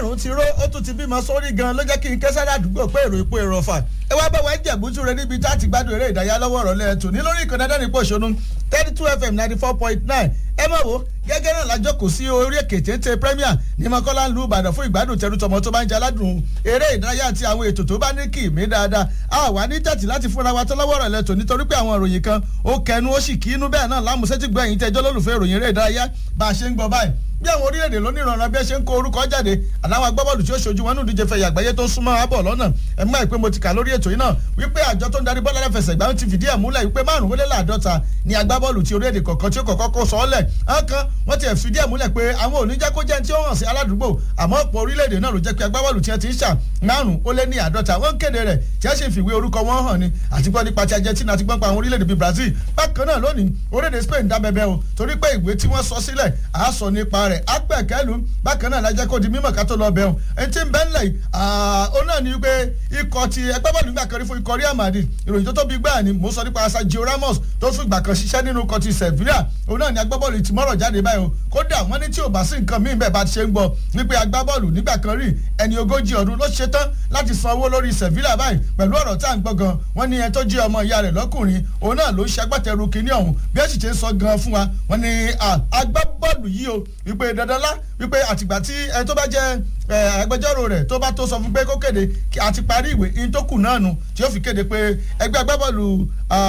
márùn-ún ti ró ó tún ti bímọ sórí gan ló jẹ́ kí n kẹ́sẹ́ ládùúgbò pé èrò ipò èrò ọ̀fà ẹ wá bá wa jẹ̀bútú rẹ níbi tá a ti gbádùn eré ìdárayá lọ́wọ́ ọ̀rọ̀ lẹ́ẹ̀tù ní lórí ìkànnì adánìpọ̀ òṣònú thirty two fm ninety four point nine ẹ mọ̀ wo gẹ́gẹ́ náà lájọ kò sí orí èkè téńté premier ní mọ́kànlá ń lu ìbàdàn fún ìgbádùn tẹrútọmọ tó bá ń jẹ aládùn eré ìdárayá àti àwọn ètò tó bá ní kì í mí dáadáa a wà ní tẹ̀tì láti fúnra wa tó lọ́wọ́ rẹ̀ lẹ́tọ̀ nítorí pé àwọn ìròyìn kan ó kẹnu ó sì kí inú bẹ́ẹ̀ náà lámùsẹ́tì gbọ́ ẹ̀yìn tẹjọ́ lólùfẹ́ ìròyìn eré ìdárayá bá a ṣe ń gbọ́ báyìí bí àwọn orílẹ̀-èdè lónìrànràn bí ẹ ṣe ń kó orúkọ jáde àláwọn agbábọ́ọ̀lù tí ó ṣojú wọn nínú ìdíje fẹ̀yà àgbáyé tó ń súnmọ́ abọ̀ lọ́nà ẹ̀ mọ́ ìpè mo ti kà lórí ètò yìí náà wípé àjọ tó ń darí bọ́ọ̀lù aláfẹsẹ̀gbá ti fìdí ẹ̀ múlẹ̀ wípé márùn ó lé láàdọ́ta ni agbábọ́ọ̀lù ti orílẹ̀-èdè kọ̀ọ̀kan tí ó kọ̀ọ̀kan kó sọ ọ́ lẹ̀ ọ̀kan wọ́n ti fìdí ẹ̀ múlẹ̀ pé àwọn ò ní jẹ́ kó jẹ́ tí ó hàn sí aládùúgbò àmọ́ ọ̀pọ̀ orílẹ̀-èdè náà ló jẹ́ pé agbábọ́ọ̀lù tí wọ́n ti ń ṣà márùn ó lé ní àádọ́ta wọ́n kéde rẹ̀ tí wọ́n sì fìwé orúkọ wọn hàn ni àti gbọ́ nípa ti Argentina àti gbọ́n pa àwọn orílẹ̀-èdè bíi Brazil bákan náà lónìí orílẹ̀-èdè Spain dá bẹ́bẹ́ o torí pé ìwé tí wọ́n sọ sílẹ̀ àá sọ nípa rẹ̀ ápẹ̀kẹ́lu bákan náà lajẹ́ kó di mímọ̀ ká tó lọ bẹ̀ ọ́n ẹni tí ń bẹ́ ńlẹ̀ yìí ó náà ní pé ikọ̀ ti ẹgbẹ́ bọ́ọ̀lù nígbà kan rí fún ikọ̀ Real Madrid ìròyìn tó tóbi gbáà ni mò ń sọ nípa Sergio Ramos tó fún ìgbà kan ṣiṣẹ́ nínú ikọ̀ ti Sevilla òun náà ní agbábọ́ọ̀lù ti mọ́rọ̀ jáde báyìí o kódà wọ́n ní tí ò bá sí nǹkan míì bẹ́ẹ̀ bá ti ṣe ń gbọ́ wípé agbábọ́ọ̀lù nígbà kan rí ẹni ogójì ọdún ló ṣe tán láti san owó lórí Sevilla báyìí pẹ̀lú ọ̀rọ̀ tá à ń gbọ́ gan wọ́n ní ẹni tó jí ọmọ ìyá rẹ̀ lọ́kùnrin òun náà ló ń ṣe agbátẹrù kínní ọ̀hún bí ẹ sì ṣe ń sọ gan fún wa wọ́n ní agbábọ́ọ̀lù yìí o wípé dandanlá wípé àtìgbà tí ẹni tó bá jẹ́ agbẹjọ́rò rẹ̀ tó bá tó sọ fún pé kó kéde àti parí ìwé in tó kù náà nu tí ó fi kéde pé ẹgbẹ́ agbábọ́ọ̀lù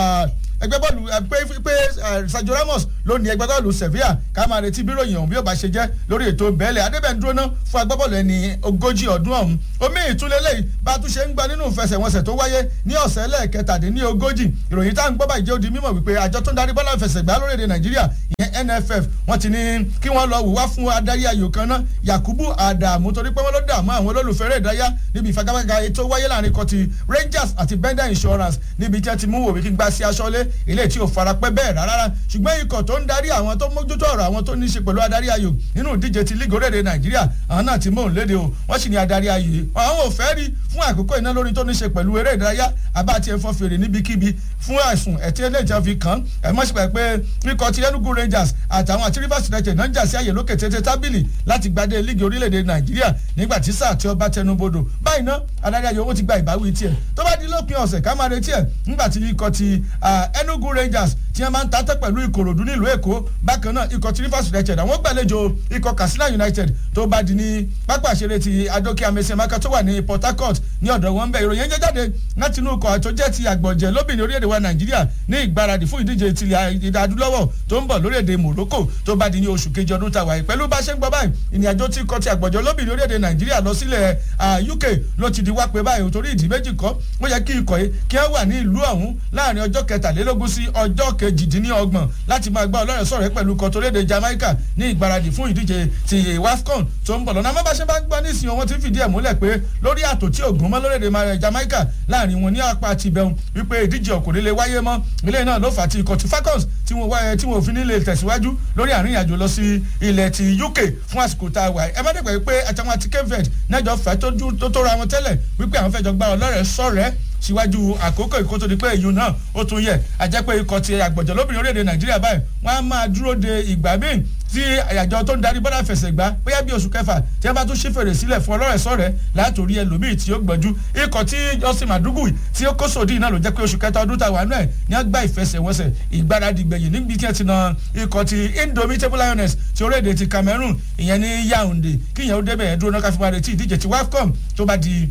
ẹgbẹ́ bọ́ọ̀lù pé pé Sergio Ramos ló ní ẹgbẹ́ bọ́ọ̀lù Sevilla ká máa retí bíròyìn ọ̀hún bí ó bá ṣe jẹ́ lórí ètò bẹ́ẹ̀lẹ̀ adébẹ̀ndúró náà fún agbábọ́ọ̀lù ẹni ogójì ọdún ọ̀hún omi ìtúlélẹ̀ bá a tún ṣe ń gba nínú ìfẹsẹ̀wọnsẹ̀ tó wáyé ní ọ̀sẹ̀ lẹ́ẹ̀kẹtàdínní ogójì ìròyìn tá à ń gbọ́ báyìí jẹ́ ó di mímọ̀ wípé àjọ tó ń darí bọ́ọ̀lù ìfẹsẹ̀gbá lórílẹ̀ Nàìjíríà ìyẹn NFF wọ́n ti ní kí wọ́n lọ wùwá fún adarí ayò kan náà Yakubu Adamu torí pé wọ́n ló dààmú àwọn olólùfẹ́ rẹ̀ dáyà níbi ìfagagbága ètò wáyé láàrin kan ti Rangers àti Bender Insurance níbi tí wọ́n ti mú wòmí kí gbá sí aṣọ́lé ilé tí ò farapẹ́ bẹ́ẹ̀ rárá ṣùgbọ́n ikọ̀ tó ń darí àwọn tó mójútó ọ̀rọ̀ àwọn tó ní í ṣe pẹ̀lú adarí ayò nínú ìdíje ti lígò orílẹ̀-èdè Nàìjíríà àwọn náà ti mú òun léde o wọ́n sì ní adarí ayò yìí àwọn ò fẹ́ rí fún àkókò iná lórí tó ní í ṣe pẹ̀lú eré ìdárayá àbá ti ẹ̀fọ́ fèrè níbikíbi fún àìsùn ẹ̀tí eléjà fi kàn ẹ̀ mọ́ sípẹ̀ pé ikọ̀ ti Enugu Rangers àtàwọn àti Rivers United náà ń jà sí àyè lókè tètè tábìlì láti gbadé lígì orílẹ̀-èdè Nàìjíríà nígbà tí sáà tí ọba tẹnubodò báyìí ná adarí ayò owó ti gba ìbáwí tiẹ̀ tó bá di lópin ọ̀sẹ̀ ká máa retí ẹ̀ nígbà tí ikọ̀ ti Enugu Rangers tí wọ́n máa ń tatẹ́ pẹ̀lú ìkòròdú nílùú èkó bákan náà ikọ̀ tí rivers united àwọn gbàlejò ikọ̀ katsina united tó bá di ní pápá àṣẹrẹ ti adókè amẹsẹ̀máka tó wà ní port harcourt ní ọ̀dọ̀ wọn bẹ́ẹ̀ ìròyìn jẹ́ jáde láti inú ikọ̀ tó jẹ́ ti àgbọ̀jẹ̀ lóbìnrin orílẹ̀-èdè wa nàìjíríà ní ìgbáradì fún ìdíje tilẹ̀ ìdádúlọ́wọ̀ tó ń bọ̀ lórílẹ̀-èdè morocco tó bá di ní oṣù kejì ọdún tàwa yìí pẹ̀lú bá ṣe ń gbọ́ báyìí ìrìnàjò tí ikọ̀ ti àgbọ̀jẹ̀ lóbìnrin orílẹ̀-èdè nàìjíríà lọ sílẹ̀ uk ló ti di wá pé báyìí torí ìdí méjì kọ́ ó yẹ kí ikọ̀ yìí kí wọ́n wà ní ìlú ọ̀hún láàrin ọjọ́ kẹtàlélógún sí ọjọ́ kejìdínlọ́gbọ̀n láti máa gbọ́ ọlọ́rẹ̀ sọ̀rọ̀ pẹ̀lú kọ́tọ́lédè Jamaica ní ìgbáradì fún ìdíje ti WAFCON tó ń bọ̀ lọ́nà amábáṣe bá ń gbọ́ nísìnyí wọn ti fìdí ẹ̀ múlẹ̀ pé lórí àtò tí ògùn mọ́ lórílẹ̀‐èdè Jamaica láàrin wọn ní apá ti bẹ̀rùn wípé ìdíje ọ̀kùnrin lè wáyé mọ́ ilé náà ló fà á ti ikọ̀ ti Falcons tí wọ́n wáyé tí wọ́n fi nílé tẹ̀síwájú lórí àárín àjò lọ sí ilẹ̀ ti UK fún àsìkò tá a wà ẹ má dẹ̀gbẹ́ pé àtàwọn àti kevin nẹ́jọ́ fẹ́ tó tó ra wọn tẹ́lẹ̀ wípé àwọn fẹ́ jọ gbá ọlọ́rẹ̀ sọ̀rẹ́ síwájú àkókò ìkótó di pé èyí náà ó tún yẹ àjẹpẹ́ ikọ̀ ti àgbọ̀jọ̀ lóbìnrin orílẹ̀-èdè nàìjíríà báyìí wọ́n á máa dúró de ìgbà míì tí àjọ tó ń darí bọ́dà fẹsẹ̀ gbá bóyá bí oṣù kẹfà tí wọ́n bá tún ṣí fèrè sílẹ̀ fún ọlọ́rẹ̀ sọ̀rẹ́ látòrí ẹlòmíì tí ó gbọ́njú ikọ̀ tí Justin Madugu tí ó kó sòdí náà ló jẹ́ pé oṣù kẹta ọdún tàwa náà ní wọ́n gbá ìfẹsẹ̀wọnsẹ̀ ìgbáradì gbẹ̀yìn níbi tí wọ́n ti na ikọ̀ ti Indomitable Lioness ti orílẹ̀-èdè ti Cameroon ìyẹn ní Yaounde kí ìyẹn ó débẹ̀ ẹ̀ dúró náà káfíńmá retí ìdíje ti WAFCON tó bá di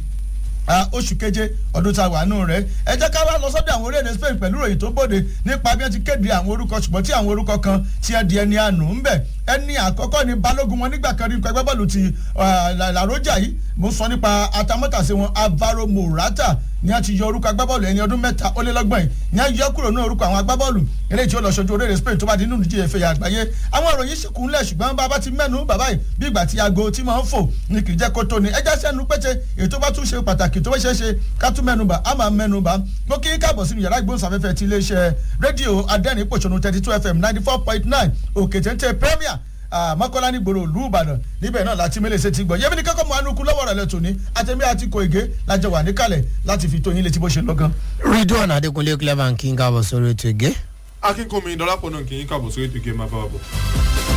oṣù keje ọdún tá a wà nù rẹ ẹ jẹ́ ká wá lọ sọ́dọ̀ àwọn orílẹ̀-èdè Spain pẹ̀lú ìròyìn tó bòde nípa bí wọ́n ti kéde àwọn orúkọ ṣùgbọ́n tí àwọn orúkọ kan ti ẹ̀ di ẹni àánú ń bẹ̀ ẹni àkọ́kọ́ ni balógun wọn nígbà kan rí nǹkan ẹgbẹ́ bọ́ọ̀lù ti làrójà yìí mo sọ nípa atamọ́tàsí wọn Alvaro Morata ní a ti yọ orúkọ agbábọ́ọ̀lù ẹni ọdún mẹ́ta ó lé lọ́gbọ̀n yìí ní a yọ kúrò ní orúkọ àwọn agbábọ́ọ̀lù eléyìí tí ó lọ ṣojú orílẹ̀ Spain tó bá di nínú ìdíje ìfẹ̀yà àgbáyé àwọn ìròyìn sì kúnlẹ̀ ṣùgbọ́n bàbá ti mẹ́nu bàbá yìí bí ìgbà tí aago tí máa ń fò ní kì í jẹ́ kó tó ni ẹjẹ́ sẹ́nu pété ètò bá tún ṣe pàtàkì tó ṣeé ṣe ká tún mẹ́nu bà á máa mẹ́nu bà mo kí káàbọ̀ sínú yàrá ìgbóhùnsáfẹ́fẹ́ ti iléeṣẹ́ rédíò adẹ́rìn pòṣónú thirty two fm ninety four point nine òkè téńté premier mọ́kànlá ní gbòòrò ìlú ìbàdàn níbẹ̀ náà láti mélèé ṣe ti gbọ́ yẹ́mi ní kọ́kọ́ mọ́ anukú lọ́wọ́ rẹ̀ lẹ́tọ̀ ní àtẹ̀mí àti kò ègé lájọ wà níkàlẹ̀ láti fi tóyin létí bó ṣe lọ́gán. ridwan adekunle clever kí n káàbọ̀ sórí ètò ìgé. akínkùnmi dọ́lápọ̀ náà kì í káàbọ̀ sórí ètò ìgé máa bá wa bọ̀.